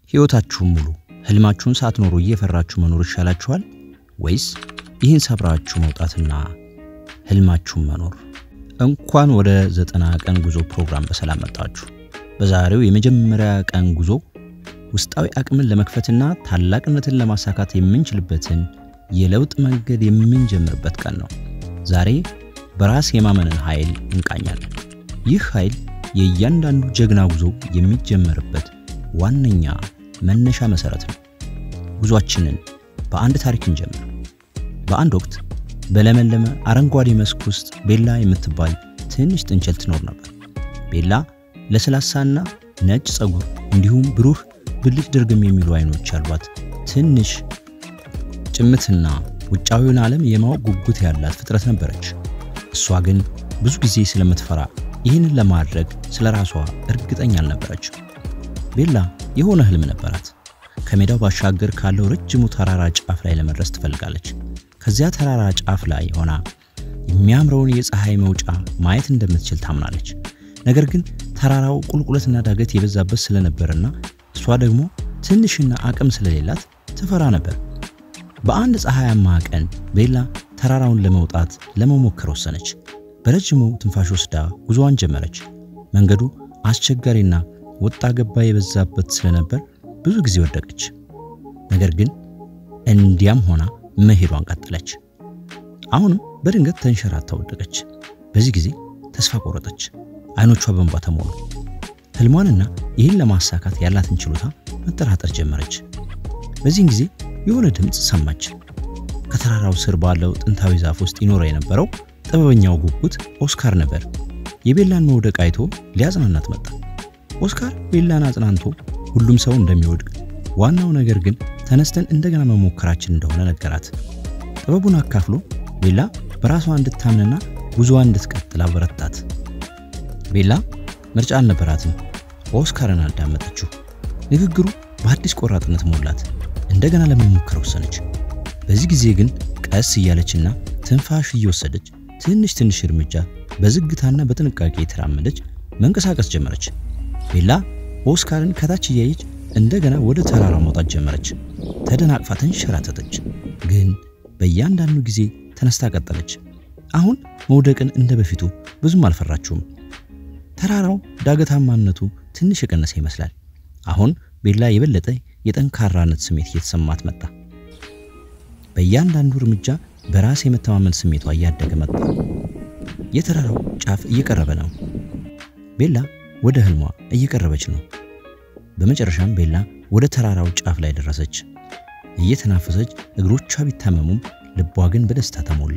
ሕይወታችሁን ሙሉ ህልማችሁን ሳትኖሩ እየፈራችሁ መኖር ይሻላችኋል ወይስ ይህን ሰብራችሁ መውጣትና ህልማችሁን መኖር? እንኳን ወደ ዘጠና ቀን ጉዞ ፕሮግራም በሰላም መጣችሁ። በዛሬው የመጀመሪያ ቀን ጉዞ ውስጣዊ አቅምን ለመክፈትና ታላቅነትን ለማሳካት የምንችልበትን የለውጥ መንገድ የምንጀምርበት ቀን ነው። ዛሬ በራስ የማመንን ኃይል እንቃኛለን። ይህ ኃይል የእያንዳንዱ ጀግና ጉዞ የሚጀመርበት ዋነኛ መነሻ መሰረት ነው። ጉዟችንን በአንድ ታሪክ እንጀምር። በአንድ ወቅት በለመለመ አረንጓዴ መስክ ውስጥ ቤላ የምትባል ትንሽ ጥንቸል ትኖር ነበር። ቤላ ለስላሳና ነጭ ፀጉር እንዲሁም ብሩህ ብልጭ ድርግም የሚሉ አይኖች ያሏት ትንሽ ጭምትና ውጫዊውን ዓለም የማወቅ ጉጉት ያላት ፍጥረት ነበረች። እሷ ግን ብዙ ጊዜ ስለምትፈራ ይህንን ለማድረግ ስለ ራሷ እርግጠኛ አልነበረችም። ቤላ የሆነ ህልም ነበራት። ከሜዳው ባሻገር ካለው ረጅሙ ተራራ ጫፍ ላይ ለመድረስ ትፈልጋለች። ከዚያ ተራራ ጫፍ ላይ ሆና የሚያምረውን የፀሐይ መውጫ ማየት እንደምትችል ታምናለች። ነገር ግን ተራራው ቁልቁለትና ዳገት የበዛበት ስለነበርና እሷ ደግሞ ትንሽና አቅም ስለሌላት ትፈራ ነበር። በአንድ ፀሐያማ ቀን ቤላ ተራራውን ለመውጣት ለመሞከር ወሰነች። በረጅሙ ትንፋሽ ወስዳ ጉዞዋን ጀመረች። መንገዱ አስቸጋሪና ወጣ ገባ የበዛበት ስለነበር ብዙ ጊዜ ወደቀች። ነገር ግን እንዲያም ሆና መሄዷን ቀጠለች። አሁንም በድንገት ተንሸራታ ወደቀች። በዚህ ጊዜ ተስፋ ቆረጠች። አይኖቿ በእንባ ተሞሉ። ህልሟንና ይህን ለማሳካት ያላትን ችሎታ መጠራጠር ጀመረች። በዚህን ጊዜ የሆነ ድምፅ ሰማች። ከተራራው ስር ባለው ጥንታዊ ዛፍ ውስጥ ይኖረ የነበረው ጥበበኛው ጉጉት ኦስካር ነበር። የቤላን መውደቅ አይቶ ሊያጽናናት መጣ። ኦስካር ቤላን አጽናንቶ ሁሉም ሰው እንደሚወድቅ፣ ዋናው ነገር ግን ተነስተን እንደገና መሞከራችን እንደሆነ ነገራት። ጥበቡን አካፍሎ ቤላ በራሷ እንድታምንና ጉዞዋን እንድትቀጥል አበረታት። ቤላ ምርጫ አልነበራትም። ኦስካርን አዳመጠችው። ንግግሩ በአዲስ ቆራጥነት ሞላት። እንደገና ለመሞከር ወሰነች። በዚህ ጊዜ ግን ቀስ እያለችና ትንፋሽ እየወሰደች ትንሽ ትንሽ እርምጃ በዝግታና በጥንቃቄ የተራመደች መንቀሳቀስ ጀመረች። ቤላ ኦስካርን ከታች እያየች እንደገና ወደ ተራራ መውጣት ጀመረች። ተደናቅፋ ተንሸራተተች፣ ግን በእያንዳንዱ ጊዜ ተነስታ ቀጠለች። አሁን መውደቅን እንደ በፊቱ ብዙም አልፈራችውም። ተራራው ዳገታማነቱ ትንሽ የቀነሰ ይመስላል። አሁን ቤላ የበለጠ የጠንካራነት ስሜት እየተሰማት መጣ። በእያንዳንዱ እርምጃ በራስ የመተማመን ስሜቷ እያደገ መጣ። የተራራው ጫፍ እየቀረበ ነው። ቤላ ወደ ህልሟ እየቀረበች ነው። በመጨረሻም ቤላ ወደ ተራራው ጫፍ ላይ ደረሰች። እየተናፈሰች እግሮቿ ቢታመሙም ልቧ ግን በደስታ ተሞላ።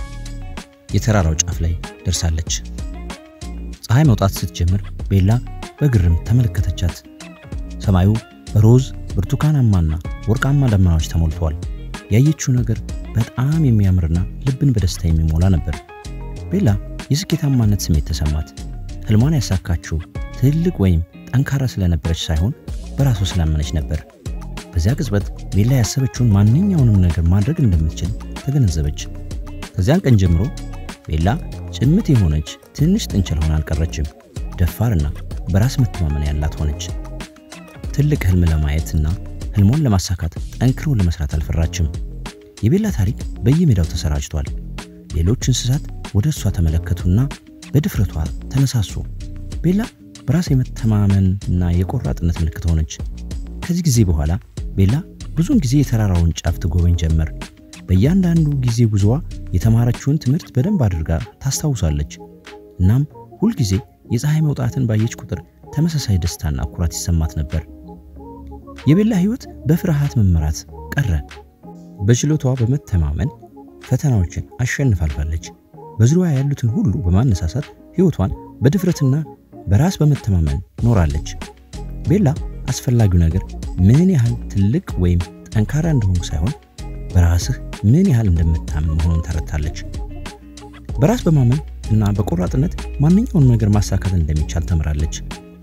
የተራራው ጫፍ ላይ ደርሳለች። ፀሐይ መውጣት ስትጀምር ቤላ በግርም ተመለከተቻት። ሰማዩ በሮዝ ብርቱካናማና ወርቃማ ደመናዎች ተሞልቷል። ያየችው ነገር በጣም የሚያምርና ልብን በደስታ የሚሞላ ነበር። ቤላ የስኬታማነት ስሜት ተሰማት። ህልሟን ያሳካችው ትልቅ ወይም ጠንካራ ስለነበረች ሳይሆን በራሷ ስላመነች ነበር። በዚያ ቅጽበት ቤላ ያሰበችውን ማንኛውንም ነገር ማድረግ እንደምትችል ተገነዘበች። ከዚያን ቀን ጀምሮ ቤላ ጭምት የሆነች ትንሽ ጥንቸል ሆና አልቀረችም። ደፋርና በራስ መተማመን ያላት ሆነች። ትልቅ ህልም ለማየትና ህልሟን ለማሳካት ጠንክሮ ለመስራት አልፈራችም። የቤላ ታሪክ በየሜዳው ተሰራጭቷል። ሌሎች እንስሳት ወደ እሷ ተመለከቱና በድፍረቷ ተነሳሱ። ቤላ በራስ የመተማመንና የቆራጥነት ምልክት ሆነች። ከዚህ ጊዜ በኋላ ቤላ ብዙውን ጊዜ የተራራውን ጫፍ ትጎበኝ ጀመር። በእያንዳንዱ ጊዜ ጉዞዋ የተማረችውን ትምህርት በደንብ አድርጋ ታስታውሳለች። እናም ሁልጊዜ የፀሐይ መውጣትን ባየች ቁጥር ተመሳሳይ ደስታና ኩራት ይሰማት ነበር። የቤላ ህይወት በፍርሃት መመራት ቀረ። በችሎቷ በመተማመን ፈተናዎችን አሸንፋ አልፋለች። በዙሪያዋ ያሉትን ሁሉ በማነሳሳት ህይወቷን በድፍረትና በራስ በመተማመን ኖራለች። ቤላ አስፈላጊው ነገር ምን ያህል ትልቅ ወይም ጠንካራ እንደሆንኩ ሳይሆን በራስህ ምን ያህል እንደምታምን መሆኑን ተረድታለች። በራስ በማመን እና በቆራጥነት ማንኛውንም ነገር ማሳካት እንደሚቻል ተምራለች።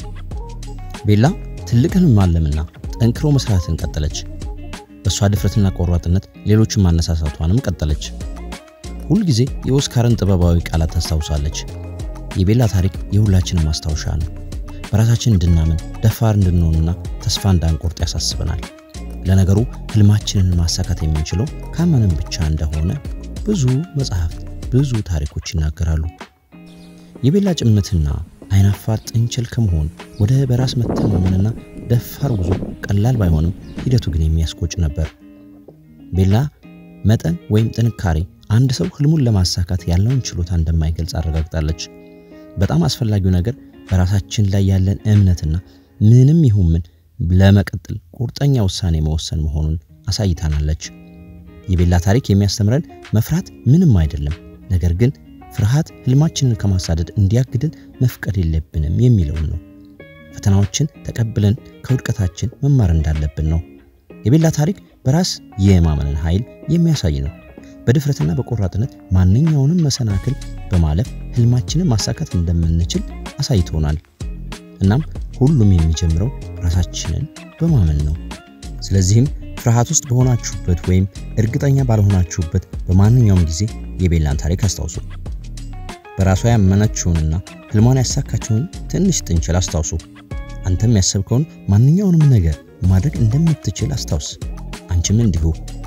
ቤላ ትልቅ ህልም ማለምና ጠንክሮ መስራትን ቀጠለች። በእሷ ድፍረትና ቆራጥነት ሌሎችን ማነሳሳቷንም ቀጠለች። ሁልጊዜ የኦስካርን ጥበባዊ ቃላት ታስታውሳለች። የቤላ ታሪክ የሁላችንም ማስታወሻ ነው። በራሳችን እንድናምን ደፋር እንድንሆንና ተስፋ እንዳንቆርጥ ያሳስበናል። ለነገሩ ህልማችንን ማሳካት የምንችለው ካመንን ብቻ እንደሆነ ብዙ መጽሐፍት፣ ብዙ ታሪኮች ይናገራሉ። የቤላ ጭምትና አይናፋር ጥንቸል ከመሆን ወደ በራስ መተማመንና ደፋር ጉዞ ቀላል ባይሆንም ሂደቱ ግን የሚያስቆጭ ነበር። ቤላ መጠን ወይም ጥንካሬ አንድ ሰው ህልሙን ለማሳካት ያለውን ችሎታ እንደማይገልጽ አረጋግጣለች። በጣም አስፈላጊው ነገር በራሳችን ላይ ያለን እምነትና ምንም ይሁን ምን ለመቀጠል ቁርጠኛ ውሳኔ መወሰን መሆኑን አሳይታናለች። የቤላ ታሪክ የሚያስተምረን መፍራት ምንም አይደለም፣ ነገር ግን ፍርሃት ህልማችንን ከማሳደድ እንዲያግድን መፍቀድ የለብንም የሚለውን ነው። ፈተናዎችን ተቀብለን ከውድቀታችን መማር እንዳለብን ነው። የቤላ ታሪክ በራስ የማመንን ኃይል የሚያሳይ ነው። በድፍረትና በቆራጥነት ማንኛውንም መሰናክል በማለፍ ህልማችንን ማሳካት እንደምንችል አሳይቶናል። እናም ሁሉም የሚጀምረው ራሳችንን በማመን ነው። ስለዚህም ፍርሃት ውስጥ በሆናችሁበት ወይም እርግጠኛ ባልሆናችሁበት በማንኛውም ጊዜ የቤላን ታሪክ አስታውሱ። በራሷ ያመነችውንና ህልሟን ያሳካችውን ትንሽ ጥንቸል አስታውሱ። አንተም ያሰብከውን ማንኛውንም ነገር ማድረግ እንደምትችል አስታውስ። አንቺም እንዲሁ።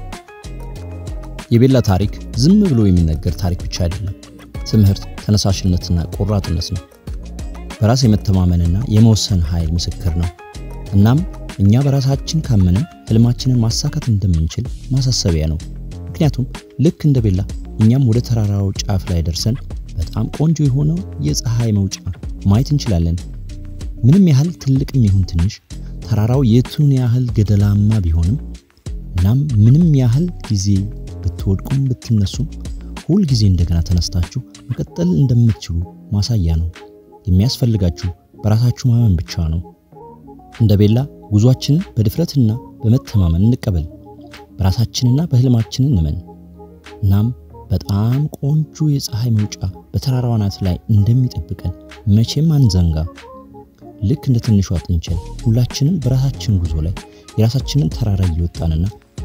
የቤላ ታሪክ ዝም ብሎ የሚነገር ታሪክ ብቻ አይደለም። ትምህርት፣ ተነሳሽነትና ቆራጥነት ነው። በራስ የመተማመንና የመወሰን ኃይል ምስክር ነው። እናም እኛ በራሳችን ካመንን ህልማችንን ማሳካት እንደምንችል ማሳሰቢያ ነው። ምክንያቱም ልክ እንደ ቤላ እኛም ወደ ተራራው ጫፍ ላይ ደርሰን በጣም ቆንጆ የሆነው የፀሐይ መውጫ ማየት እንችላለን። ምንም ያህል ትልቅም ይሁን ትንሽ ተራራው የቱን ያህል ገደላማ ቢሆንም እናም ምንም ያህል ጊዜ ብትወድቁም ብትነሱም ሁል ጊዜ እንደገና ተነስታችሁ መቀጠል እንደምትችሉ ማሳያ ነው። የሚያስፈልጋችሁ በራሳችሁ ማመን ብቻ ነው። እንደ ቤላ ጉዟችንን በድፍረትና በመተማመን እንቀበል። በራሳችንና በህልማችን እንመን። እናም በጣም ቆንጆ የፀሐይ መውጫ በተራራው አናት ላይ እንደሚጠብቀን መቼም አንዘንጋ። ልክ እንደ ትንሿ ጥንቸል ሁላችንም በራሳችን ጉዞ ላይ የራሳችንን ተራራ እየወጣንና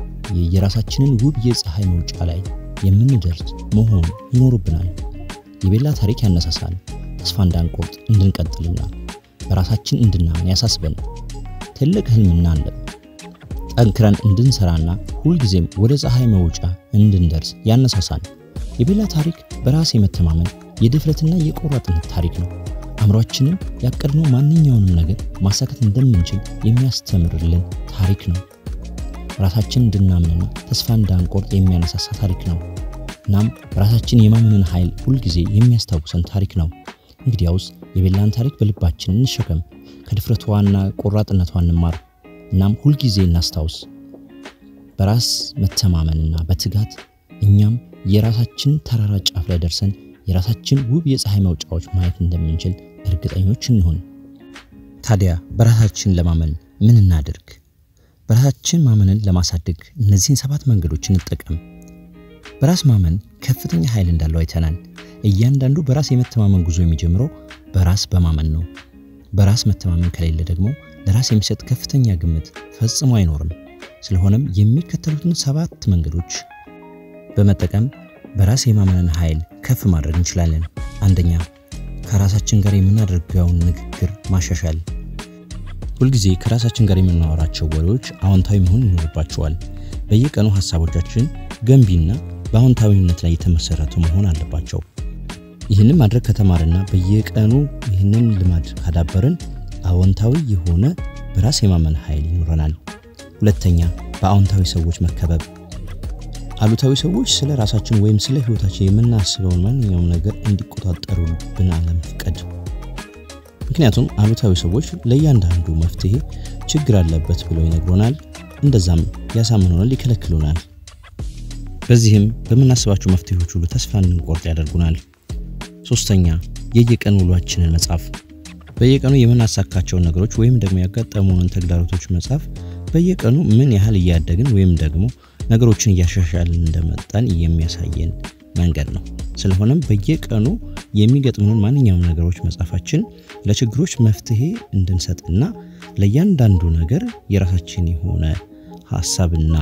የራሳችንን ውብ የፀሐይ መውጫ ላይ የምንደርስ መሆን ይኖርብናል። የቤላ ታሪክ ያነሳሳል፣ ተስፋ እንዳንቆርጥ እንድንቀጥልና በራሳችን እንድናምን ያሳስበን። ትልቅ ህልምና አለን ጠንክረን እንድንሰራና ሁልጊዜም ወደ ፀሐይ መውጫ እንድንደርስ ያነሳሳል። የቤላ ታሪክ በራስ የመተማመን የድፍረትና የቆራጥነት ታሪክ ነው። አእምሯችንን ያቀድነው ማንኛውንም ነገር ማሳካት እንደምንችል የሚያስተምርልን ታሪክ ነው። ራሳችን እንድናምንና ተስፋ እንዳንቆርጥ የሚያነሳሳ ታሪክ ነው። እናም ራሳችን የማመንን ኃይል ሁልጊዜ የሚያስታውሰን ታሪክ ነው። እንግዲያውስ የቤላን ታሪክ በልባችን እንሸከም፣ ከድፍረቷና ቆራጥነቷ እንማር። እናም ሁልጊዜ እናስታውስ፣ በራስ መተማመንና በትጋት እኛም የራሳችን ተራራ ጫፍ ላይ ደርሰን የራሳችን ውብ የፀሐይ መውጫዎች ማየት እንደምንችል እርግጠኞች እንሆን። ታዲያ በራሳችን ለማመን ምን እናድርግ? በራሳችን ማመንን ለማሳደግ እነዚህን ሰባት መንገዶች እንጠቀም። በራስ ማመን ከፍተኛ ኃይል እንዳለው አይተናል። እያንዳንዱ በራስ የመተማመን ጉዞ የሚጀምረው በራስ በማመን ነው። በራስ መተማመን ከሌለ ደግሞ ለራስ የሚሰጥ ከፍተኛ ግምት ፈጽሞ አይኖርም። ስለሆነም የሚከተሉትን ሰባት መንገዶች በመጠቀም በራስ የማመንን ኃይል ከፍ ማድረግ እንችላለን። አንደኛ፣ ከራሳችን ጋር የምናደርገውን ንግግር ማሻሻል። ሁልጊዜ ከራሳችን ጋር የምናወራቸው ወሬዎች አዎንታዊ መሆን ይኖርባቸዋል። በየቀኑ ሀሳቦቻችን ገንቢና በአዎንታዊነት ላይ የተመሰረቱ መሆን አለባቸው። ይህንን ማድረግ ከተማርና በየቀኑ ይህንን ልማድ ካዳበርን አዎንታዊ የሆነ በራስ የማመን ኃይል ይኖረናል። ሁለተኛ፣ በአዎንታዊ ሰዎች መከበብ። አሉታዊ ሰዎች ስለ ራሳችን ወይም ስለ ሕይወታችን የምናስበውን ማንኛውም ነገር እንዲቆጣጠሩብን አለመፍቀድ። ምክንያቱም አሉታዊ ሰዎች ለእያንዳንዱ መፍትሄ ችግር አለበት ብለው ይነግሩናል፣ እንደዛም ያሳምኑናል፣ ይከለክሉናል። በዚህም በምናስባቸው መፍትሄዎች ሁሉ ተስፋ እንድንቆርጥ ያደርጉናል። ሶስተኛ የየቀን ውሏችንን መጻፍ። በየቀኑ የምናሳካቸውን ነገሮች ወይም ደግሞ ያጋጠሙንን ተግዳሮቶች መጻፍ በየቀኑ ምን ያህል እያደግን ወይም ደግሞ ነገሮችን እያሻሻልን እንደመጣን የሚያሳየን መንገድ ነው። ስለሆነም በየቀኑ የሚገጥሙንን ማንኛውም ነገሮች መጻፋችን ለችግሮች መፍትሄ እንድንሰጥና ለእያንዳንዱ ነገር የራሳችን የሆነ ሀሳብና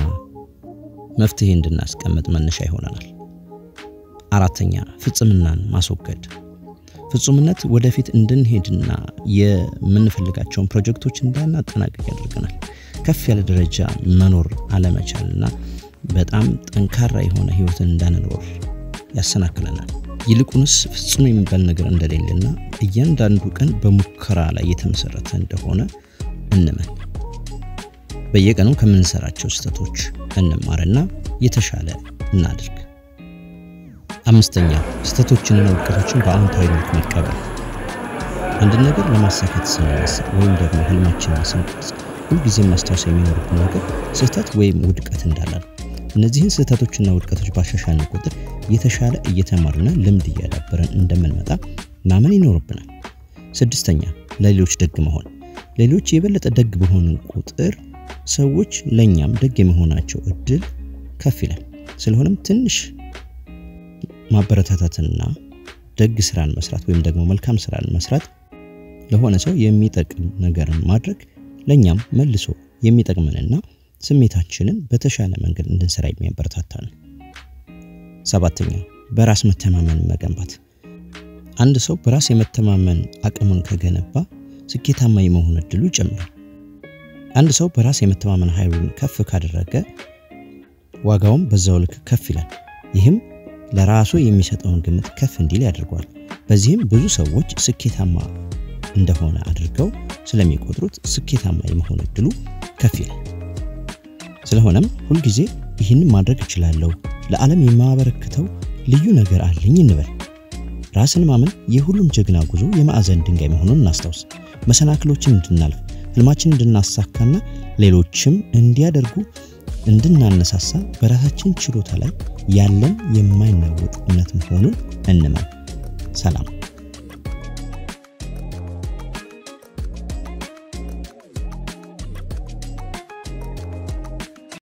መፍትሄ እንድናስቀምጥ መነሻ ይሆነናል። አራተኛ ፍጽምናን ማስወገድ። ፍጹምነት ወደፊት እንድንሄድና የምንፈልጋቸውን ፕሮጀክቶች እንዳናጠናቀቅ ያደርገናል። ከፍ ያለ ደረጃ መኖር አለመቻልና በጣም ጠንካራ የሆነ ህይወትን እንዳንኖር ያሰናክለናል። ይልቁንስ ፍጹም የሚባል ነገር እንደሌለና እያንዳንዱ ቀን በሙከራ ላይ የተመሰረተ እንደሆነ እንመን። በየቀኑ ከምንሰራቸው ስህተቶች እንማርና የተሻለ እናድርግ። አምስተኛ ስህተቶችንና ውድቀቶችን በአዎንታዊ መልክ መቀበል። አንድ ነገር ለማሳካት ስንነሳ ወይም ደግሞ ህልማችንን ስንቀርጽ ሁልጊዜም ማስታወስ የሚኖርብን ነገር ስህተት ወይም ውድቀት እንዳለ ነው። እነዚህን ስህተቶችና ውድቀቶች ባሻሻልን ቁጥር የተሻለ እየተማርና ልምድ እያዳበረን እንደምንመጣ ማመን ይኖርብናል። ስድስተኛ ለሌሎች ደግ መሆን። ሌሎች የበለጠ ደግ በሆንን ቁጥር ሰዎች ለእኛም ደግ የመሆናቸው እድል ከፍ ይላል። ስለሆነም ትንሽ ማበረታታትና ደግ ስራን መስራት ወይም ደግሞ መልካም ስራን መስራት ለሆነ ሰው የሚጠቅም ነገርን ማድረግ ለእኛም መልሶ የሚጠቅመንና ስሜታችንን በተሻለ መንገድ እንድንሰራ የሚያበረታታ ነው። ሰባተኛ በራስ መተማመን መገንባት። አንድ ሰው በራስ የመተማመን አቅሙን ከገነባ ስኬታማ የመሆን እድሉ ይጨምራል። አንድ ሰው በራስ የመተማመን ኃይሉን ከፍ ካደረገ ዋጋውም በዛው ልክ ከፍ ይላል። ይህም ለራሱ የሚሰጠውን ግምት ከፍ እንዲል ያደርገዋል። በዚህም ብዙ ሰዎች ስኬታማ እንደሆነ አድርገው ስለሚቆጥሩት ስኬታማ የመሆን እድሉ ከፍ ይላል። ስለሆነም ሁልጊዜ ይህንን ማድረግ እችላለሁ፣ ለዓለም የማበረክተው ልዩ ነገር አለኝ እንበል። ራስን ማመን የሁሉም ጀግና ጉዞ የማዕዘን ድንጋይ መሆኑን እናስታውስ። መሰናክሎችን እንድናልፍ ህልማችን እንድናሳካና ሌሎችም እንዲያደርጉ እንድናነሳሳ በራሳችን ችሎታ ላይ ያለን የማይናወጥ እምነት መሆኑን እንመን። ሰላም።